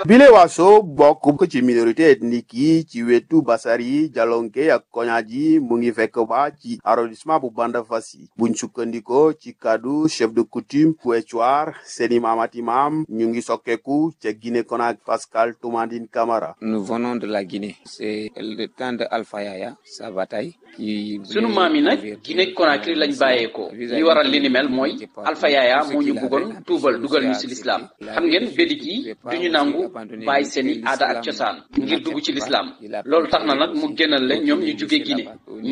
bile waaso bokk ci minorité ethnique yi ci wetu Basari Jalonke ak Koñaaji mu ngi fekk ba ci arrondissement bu Bandafassi buñ sukkandikoo ci kaddu chef de coutume bu Éthiouar seeni maamati maam ñu ngi sokkeeku ca Guinée Conakry Pascal Toumandine Camara Nous venons de la Guinée. C'est le temps de Alpha Yaya, sa bataille. qui sunu maam yi nag Guinée Conakry lañ bàyyeekoo li waral li ni mel mooy Alpha Yaya moo ñu bëggoon tuubal dugal ñu ci lislaam xam ngeen bédik yi duñu nangu bàyyi seeni aada ak cosaan ngir dugg ci lislaam loolu tax na nag mu génnal leen ñoom ñu jóge Guinée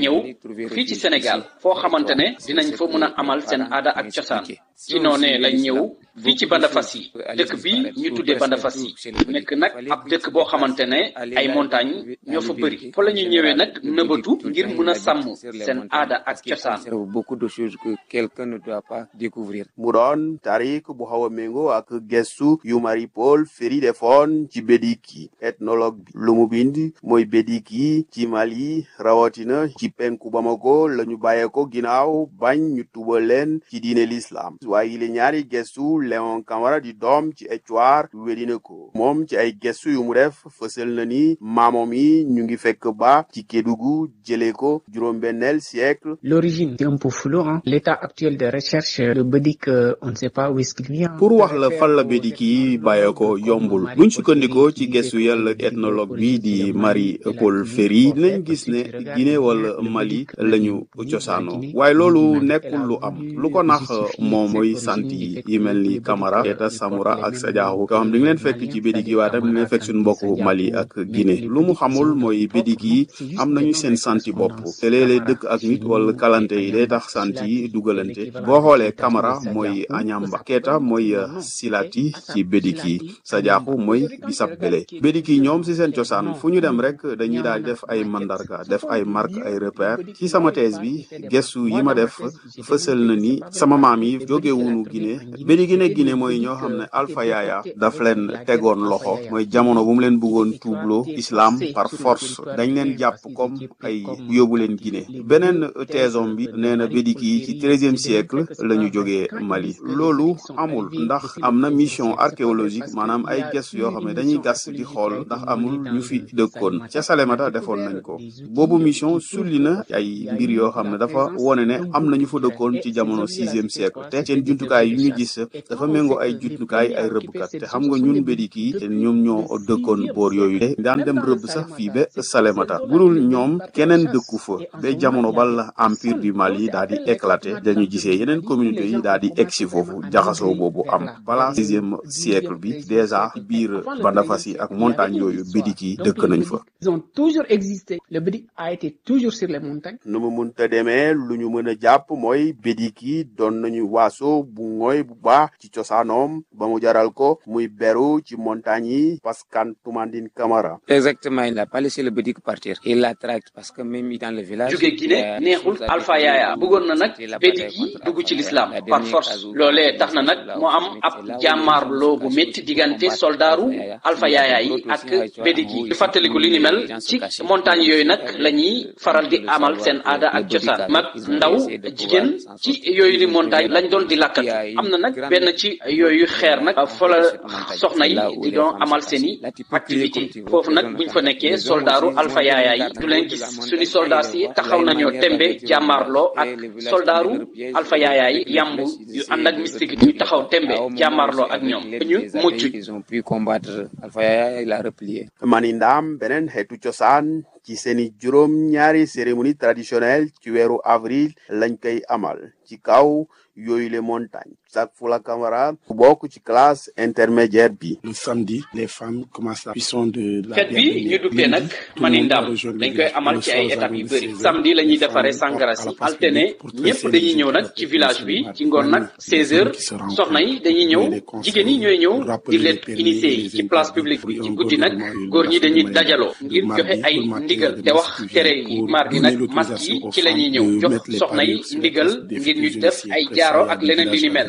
ñëw fii ci Sénégal foo xamante ne dinañ fa mun a amal seen aada ak cosaan ci noonee lañ ñëw fii ci Bandafassi dëkk bi ñu tuddee Bandafassi nekk nag ab dëkk boo xamante ne ay montagne ñoo fa bëri fa la ñu ñëwee nag nëbatu ngir mun a sàmm seen aada ak cosaan beaucoup de choses que quelqu'un ne doit pas découvrir mu doon tarik bu xaw a méngoo ak gestu yu Marie Paul Ferry defoon ci bédiki ethnologue bi lu mu bind mooy bédiki ci Mali rawatina ci penku Bamako la ñu bàyyee ko ginnaaw bañ ñu tubal leen ci diine l'islam waaye li ñaari gestu Léon Camara di doom ci Éthiouar wedina ko moom ci ay gestu yu mu def fësal na ni maamoom yi ñu ngi fekk ba ci Kédougou jëlee ko juróom-benneel siècle L'origine est un peu floue. Hein. L'état actuel de recherche de Bédik, euh, on ne sait pas où est-ce qu'il vient. pour wax la fan la bédiki yi bàyyee ko yombul buñ sukkandikoo ci gestu yàlla ethnologue bi di Marie Paul Ferry dinañ gis ne Guinée wala Mali lañu cosaanoo waaye loolu nekkul lu am lu ko nax moom mooy sant yi yi mel ni Camara Keita Samoura ak Sadiakhou yoo xam di nga leen fekk ci bédik yi waaye tamit di nga leen fekk suñu mbokku Mali ak Guinée lu mu xamul mooy bédik yi am nañu seen santi bopp te léeg-léeg dëkk ak nit wala kalante yi day tax sant yi dugalante boo xoolee Camara mooy Añamba Keita mooy Silati ci bédik yi Sadiakhou mooy Bisap Bele bédik yi ñoom si seen cosaan fu ñu dem rek dañuy daal di def ay mandarga def ay marque ay repère ci sama thèse bi gestu yi ma def fësal na ni sama maam yi jóge wunu Guinée bédik yi ne Guinée mooy ñoo xam ne Alpha Yaya daf leen tegoon loxo mooy jamono bu mu leen bëggoon tuubloo islam par force dañ leen jàpp comme ay yóbbu leen Guinée beneen thèsom bi nee na bédik yi ci treizième siècle la ñu jógee Mali loolu amul ndax am na mission archéologique maanaam ay gëstu yoo xam ne dañuy gas di xool ndax amul ñu fi dëkkoon ca Salémata defoon nañ ko boobu mission sulli na ay mbir yoo xam ne dafa wone ne am na ñu fa dëkkoon ci jamono sixième siècle te seen jumtukaay yu ñu gis dafa méngoo ay jumtukaay ay rëbbkat te xam nga ñun bédik yi te ñoom ñoo dëkkoon boor yooyu te daan dem rëbb sax fii ba Salémata budul ñoom keneen dëkku fa ba jamono bal empire du Mali daal di éclaté dañu gisee yeneen communauté yi daal di egsi foofu jaxasoo boobu am balaa sixième siècle bi déjà biir Bandafassi ak montagne yooyu bédik yi dëkk nañ fa Ils ont toujours existé. Le Bédik a été toujours sur les montagnes. nu mu munta demee lu ñu mën a jàpp mooy bédik yi doon nañu waaso bu ngooy bu baax ci cosaanoom ba mu jaral ko muy beru ci montagne yi Pascal Toumandine Camara exactement il n'a pas laissé le bédik partir il l'a traqué parce que même dans le village jóge Guinée neexul Alpha Yaya bëggoon na nag bédik yi dugg ci lislaam par force loolee tax na nag mu am ab jàmmaarloo bu métti diggante soldaaru Alpha Yaya yi ak bédik yi di fàttaliku li ni mel ci montagne yooyu nag la ñuy faral di amal seen aada ak cosaan mag ndaw jigéen ci yooyu di montagne lañ doon di lakkat am na nag benn ci yooyu xeer nag fa la soxna yi di doon amal seeni activité foofu nag buñ fa nekkee soldaaru Alpha Yaya yi du leen gis suñu soldat si taxaw nañoo tembe jàmmaarloo ak soldaaru Alpha Yaya yi yamb yu ànd ak mystique ñu taxaw tembe jàmmaarloo ak ñoom ñu mucc ils ont pu combattre Alpha Yaya il a replié mani ndaam beneen xeetu cosaan ci seeni juróom ñaari cérémonie traditionnelle ci weeru avril lañ koy amal ci kaw yooyu les montagnes Jacques Fula Camara bokk ci classe intermédiaire bi Le samedi, les femmes commencent la cuisson de la fête bi ñu duppee nag mani ndam dañ koy amal ci ay étapes yu bëri samedi la ñuy defaree sangara si altene ñëpp dañuy ñëw nag ci village bi ci ngoon nag 16 heures soxna yi dañuy ñëw jigéen yi ñooy ñëw di leen initié yi ci place publique bi ci guddi nag góor ñi dañuy dajaloo ngir joxe ay ndigal te wax tere yi mardi nag masque yi ci la ñuy ñëw jox soxna yi ndigal ngir ñu def ay jaaro ak leneen li ni mel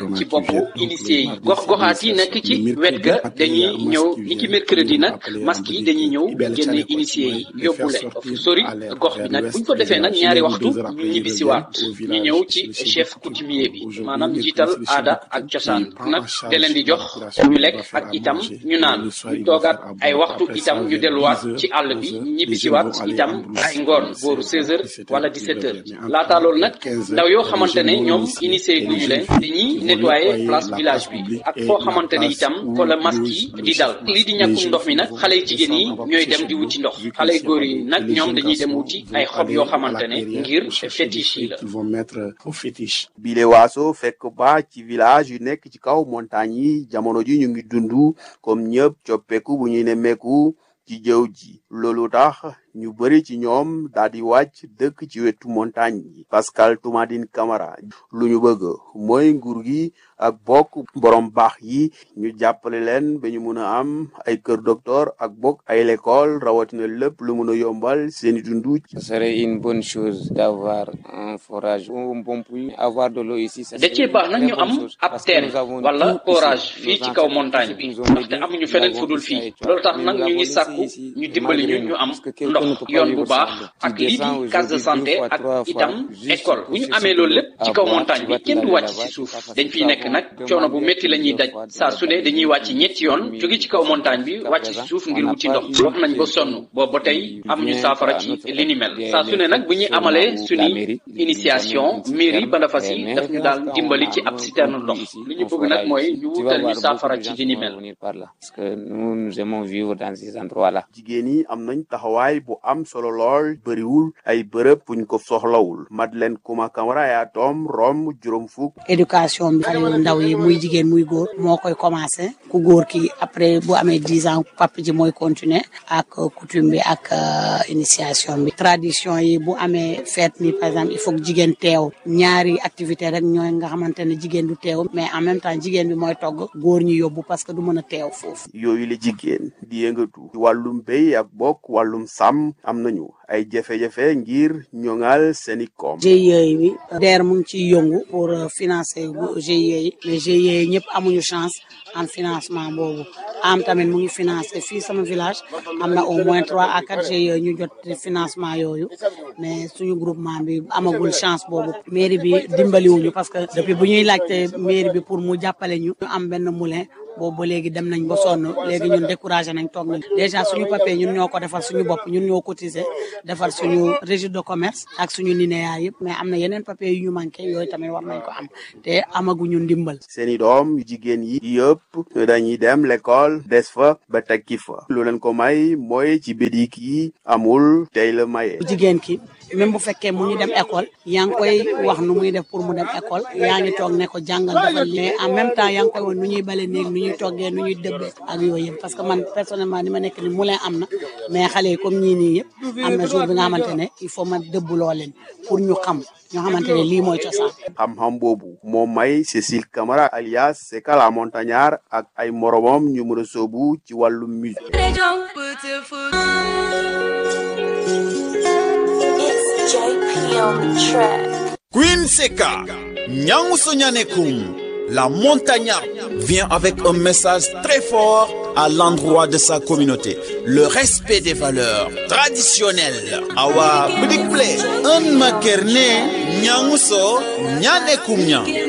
ci boppu initié yi gox goxaat yi nekk ci wet ga dañuy ñëw ni ki mercredi nag masque yi dañuy ñëw génne initié yi yóbbu leen fu sori gox bi nag buñ ko defee nag ñaari waxtu ñu ñibbisiwaat ñu ñëw ci chef coutumier bi maanaam njiital aada ak cosaan nag da leen di jox ñu lekk ak itam ñu naan ñu toogaat ay waxtu itam ñu delluwaat ci àll bi ñibbisiwaat itam ay ngoon booru 16 heures wala 17 heures laataa loolu nag ndaw yoo xamante ne ñoom initié guñu leen dañuy nettoyer place village bi ak foo xamante ne itam ko la masque yi di dal lii di ñàkkum ndox mi nag xale yu jigéen yi ñooy dem di wuti ndox xale yu góor yi nag ñoom dañuy dem wuti ay xob yoo xamante ne ngir fétiche yi la qu'ils vont mettre au fétiche. bile waaso fekk ba ci village yu nekk ci kaw montagne yi jamono ji ñu ngi dund comme ñëpp coppeeku bu ñuy nemmeeku ci jëw ji loolu tax ñu bëri ci ñoom daal di wàcc dëkk ci wetu montagne yi Pascal Toumadine Camara lu ñu bëgg mooy nguur gi ak bokk borom baax yi ñu jàppale leen ba ñu mun a am ay kër docteur ak bokk ay l'école rawatina lépp lu mun a yombal seeni dundu Ce serait une bonne chose d'avoir un forage ou un bon puits. Avoir de l'eau ici, ça da serait cee une baax nag très ñu bonne am chose ab parce que teen nous avons wala tout ici. forage Nos fii ci kaw ancêtres montagne bi nous ont ndaxte aidés, amuñu nous feneen l'avons fudul ici fii à Étoile. loolu tax Mais nag nous ñu ngi l'avons laissé sàkku ici ñu dimbali ñu malgré ñu nous, am parce que quelqu'un ne ndox peut pas yoon bu vivre baax sans l'eau. ak Tu lii descends di aujourd'hui case de deux santé fois, ak trois fois, itam juste école pour bu ñu chercher amee de loolu l'eau lépp ci à kaw boire. montagne Tu bi vas te kenn du laver wàcc là-bas, ci c'est suuf pas facile. dañ fiy Nous nekk avons nag coono bu demandé métti la ñuy daj plusieurs fois saa de su ne dañuy wàcc ñetti yoon jóge ci kaw montagne bi wàcc ci suuf ngir wuti ndox wax nañ ba sonn boobu ba tey amuñu saafara ci li ni mel saa su ne nag bu ñuy amalee suñuy initiation mairie Bandafassi daf ñu daal dimbali ci ab citerne ndox li ñu bëgg nag mooy ñu wutal ñu saafara ci li ni mel Parce que nous, nous aimons vivre dans ces endroits-là. jigéen yi am nañ taxawaay bu am solo lool bëriwul ay bërëb buñ ko soxlawul Madeleine Kouma Camara yaa doom rom juróom fukk éducation bi xale yu ndaw yi muy jigéen muy góor moo koy commencé ku góor ki après bu amee dix ans papa ji mooy continuer ak coutume bi ak euh, initiation bi tradition yi bu amee fête ni par exemple il faut que jigéen teew ñaari activité rek ñooy nga xamante ne jigéen du teew mais en même temps jigéen bi mooy togg góor ñi yóbbu parce que du mën a teew foofu yooyu la jigéen di yëngatu ci wàllum béy ak bokk wàllum sàmm am nañu ay jafe-jafe ngir ñoŋal seeni koom GIE bi DER mu ngi ciy yëngu pour euh, financer bu GIE yi mais GIE yi ñëpp amuñu chance en financement boobu am tamit mu ngi financer fii sama village am na au moins trois à quatre GIE ñu jot financement yooyu mais suñu groupement bi amagul chance boobu mairie bi dimbaliwuñu parce que depuis bu ñuy laajte mairie bi pour mu jàppale ñu ñu am benn moulin boobu ba léegi dem nañ ba sonn léegi ñun découragé nañ toog nañ déjà suñu papier ñun ñoo ko defar suñu bopp ñun ñoo cotiser defar suñu registre de commerce ak suñu NINEA yëpp mais am na yeneen papier yu ñu manqué yooyu tamit war nañ ko am te amaguñu ndimbal seeni doom yu jigéen yi yëpp dañuy dem l'école des fa ba tekki fa lu leen ko may mooy ci bédik yi amul tey la maye bu jigéen ki même bu fekkee mu ngi dem école yaa ngi koy wax nu muy def pour mu dem école yaa ngi toog ne ko jàngal defal li mais en même temps yaa ngi koy wax nu ñuy bale néeg nu ñuy toggee nu ñuy dëbbee ak yooyu yëpp parce que man personnellement ni ma nekk ni moulin am na mais xale yi comme ñii nii yëpp am na jour bi nga xamante ne il faut ma dëbbuloo leen pour ñu xam ñoo xamante ne lii mooy cosaan xam-xam boobu moo may Cécile Camara alias Seka la montagnard ak ay moromam ñu mën a soobu ci wàllum musique It's JP on the track. Queen Seka, Nyanguso Nyanekum, la montagnarde, vient avec un message très fort à l'endroit de sa communauté. Le respect des valeurs traditionnelles. Awa Bidikple, un makerne, Nyanguso Nyanekum Nyang.